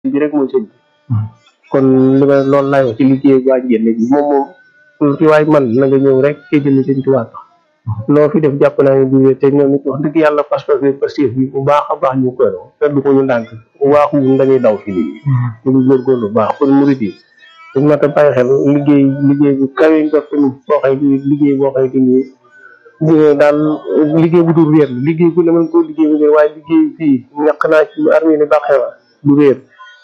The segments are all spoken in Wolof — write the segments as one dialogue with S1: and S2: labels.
S1: bi rek mooy sëñ bi kon li ma loolu laay wax ci liggéey waa njënd bi moom moom lu ci waay man na nga ñëw rek ci jënd sëñ Tuubaa tax loo fi def jàpp naa ne bu wér te ñoom it wax dëgg yàlla pas-pas bi pastif bi bu baax a baax ñu koy doon te du ko ñu ndànk waaxu dañuy daw fi lii ñu ngi góorgóorlu bu baax kon murid yi dañ ma ta bàyyi xel liggéey liggéey bu kawe nga tamit boo xëy di liggéey boo xëy di nii daal liggéey bu dul réer la liggéey bu ne mën koo liggéey bu réer waaye liggéey fii ñaq naa ci armée ni bàqee wa du réer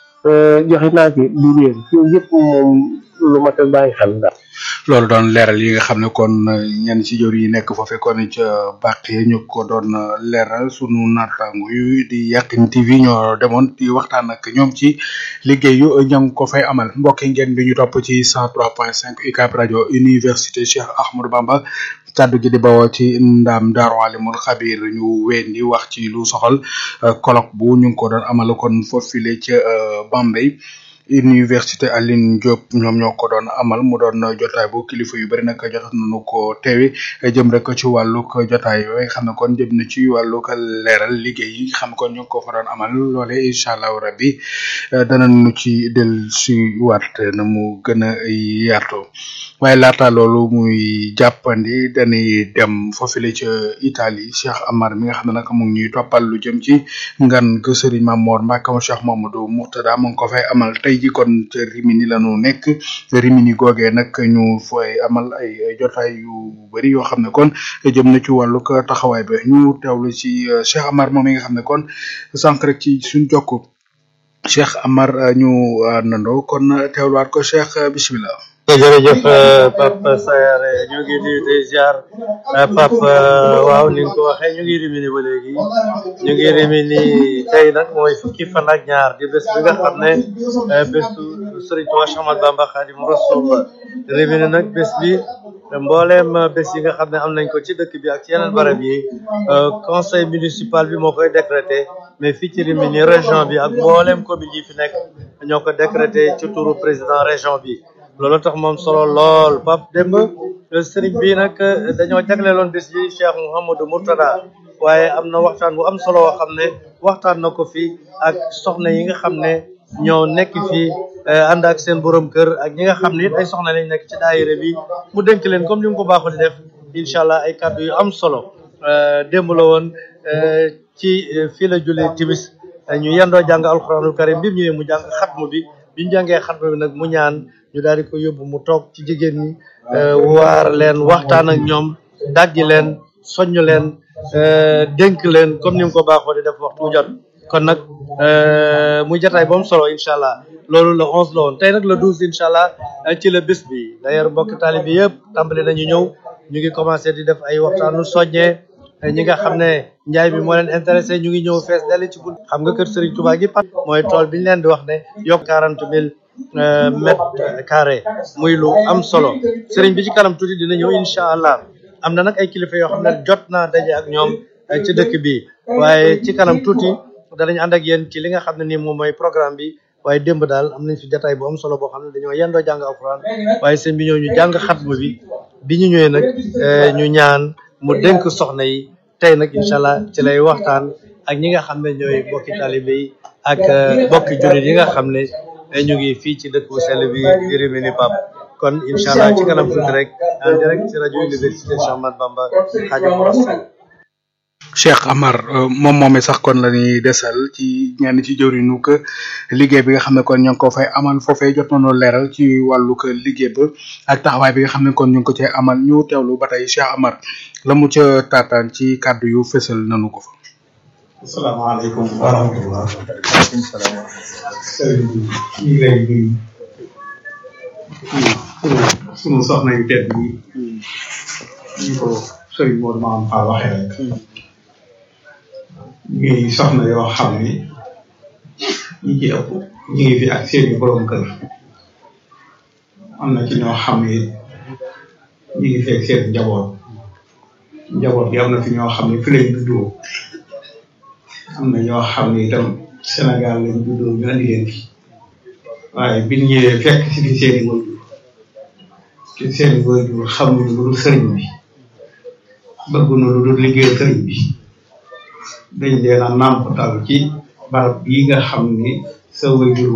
S1: joxe naa ci du réer yooyu yëpp moom lu ma ta bàyyi xel daal
S2: loolu doon leeral yi nga xam ne kon ñenn ci jor yi nekk foofee kon ca bàq yi ñu ko doon leeral sunu naataango yu di Yakhine TV ñoo demoon di waxtaan ak ñoom ci liggéey yu ña ngi ko fay amal mbokki ngeen bi ñu topp ci 103.5 UCAB rajo université Cheikh Ahmadou Bamba kaddu gi di bawoo ci ndam Daaru Alimul Xabir ñu ween di wax ci lu soxal colloque bu ñu ngi ko doon amal kon foofile ca Bambey université Alioune Diop ñoom ñoo ko doon amal mu doon jotaay bu kilifa yu bari nag jotoon nañu ko teewe jëm rek ci wàllug jotaay yooyu nga xam ne kon jëm na ci wàllug leeral liggéey yi xam kon ñu ngi ko fa doon amal loole incha allahu rabbi danañu ci del si waat na mu gën a yaatoo waaye laata loolu muy jàppandi dañuy dem foofule ca Italie Cheikh Amar mi nga xam ne nag mu ngi ñuy toppal lu jëm ci ngan ga Serigne Mamor Mbacke mo Cheikh Mamadou Mourtada mu ngi ko fay amal tey ji kon ca Rimini la ñu nekk Rimini googee nag ñu fay amal ay jotaay yu bëri yoo xam ne kon jëm na ci wàllu taxawaay bi ñu teewlu ci Cheikh Amar moom mi nga xam ne kon sànq rek ci suñ jokk Cheikh Amar ñu nandoo kon teewluwaat ko Cheikh bisimilah.
S3: jërëjëf Pape Sayar ñu ngi nuyu tey ziar Pape waaw ni nga ko waxee ñu ngi Rimini ba léegi ñu ngi Rimini tey nag mooy fukki fan ak ñaar di bés bi nga xam ne bésu Serigne Touba Cheikh Ahmadou Bamba Khadimu Rasul Rimini nag bés bi mbooleem bés yi nga xam ne am nañ ko ci dëkk bi ak ci yeneen barab yi conseil municipal bi moo koy décrété mais fii ci Rimini région bi ak mbooleem commune yi fi nekk ñoo ko décrété ci turu président région bi loolu tax moom solo lool Pape démb sëriñ bi nag dañoo jagleeloon bés bi Cheikh Mouhamadou Mourtada waaye am na waxtaan bu am solo woo xam ne waxtaan na ko fi ak soxna yi nga xam ne ñoo nekk fii ànd ak seen borom kër ak ñi nga xam ne it ay soxna lañ nekk ci daayira bi mu dénk leen comme ni mu ko baaxoo di def incha allah ay kàddu yu am solo démb la woon ci fii la julli timis ñu yendoo jàng alxuraanul karim bi mu ñëwee mu jàng xatmu bi bi ñu jàngee xatmu bi nag mu ñaan ñu daal di ko yóbbu mu toog ci jigéen ñi waar leen waxtaan ak ñoom dajji leen soññ leen dénk leen comme ni mu ko baaxoo di def waxtu jot kon nag muy jotaay ba mu solo incha allah loolu le onze la woon tey nag le douze incha allah ci la bés bi d'ailleurs mbokk taali bi yëpp tàmbali nañu ñëw ñu ngi commencé di def ay waxtaanu soññee ñi nga xam ne njaay bi moo leen intéressé ñu ngi ñëw fees dali ci bunt xam nga kër Serigne Touba gi pat mooy tool bi ñu leen di wax ne yokk quarante mille mètre carré muy lu am solo sëriñ bi ci kanam tuuti dina ñëw incha allah am na nag ay kilifa yoo xam ne jot naa daje ak ñoom ci dëkk bi waaye ci kanam tuuti danañ ànd ak yéen ci li nga xam ne nii moom mooy programme bi waaye démb daal am nañ fi jotaay bu am solo boo xam ne dañoo yendoo jàng alxuraan waaye sëñ bi ñëw ñu jàng xatma bi bi ñu ñëwee nag ñu ñaan mu dénk soxna yi tey nag incha allah ci lay waxtaan ak ñi nga xam ne ñooy bokki talibé yi ak bokki jullit yi nga xam ne ñu ngi fii ci dëkk bu sell bi di Rimini Pape kon incha allah ci kanam tuuti rek en direct ci rajo université Cheikh Ahmadou Bamba Khadimu Rasul
S2: Cheikh Amar moom moomee sax kon la ñuy desal ci ñenn ci jëwriñu ko liggéey bi nga xam ne kon ñoo ngi ko fay amal foofee jot nañoo leeral ci wàllu ko liggéey ba ak taxawaay bi nga xam ne kon ñu ngi ko cee amal ñu teewlu ba tey Cheikh Amar la mu ca taataan ci kàddu yu fësal nanu ko fa.
S4: asalaamaaleykum wa rahmatulah. waaleykum salaam. sëriñ bi ñu ngi lay nuyu. sunu soxna yu tedd yi. ñu ko sëriñ Modou Maam Fall waxee rek. ñuy soxna yoo xam ni ñi ci ëpp ñu ngi fi ak seeni borom kër. am na ci ñoo xam ni ñu ngi fi ak seen njaboot. njaboot gi am na fi ñoo xam ne fi lañ juddoo. am na ñoo xam ne itam Sénégal lañ juddoo ñu andi leen fi waaye biñ ñëwee fekk si fi seeni waajur te seeni waajur xamuñu lu dul sëriñ bi bëgguñu lu dul liggéey sëriñ bi dañ leen a nàmpatal ci barab bii nga xam ni sa waajur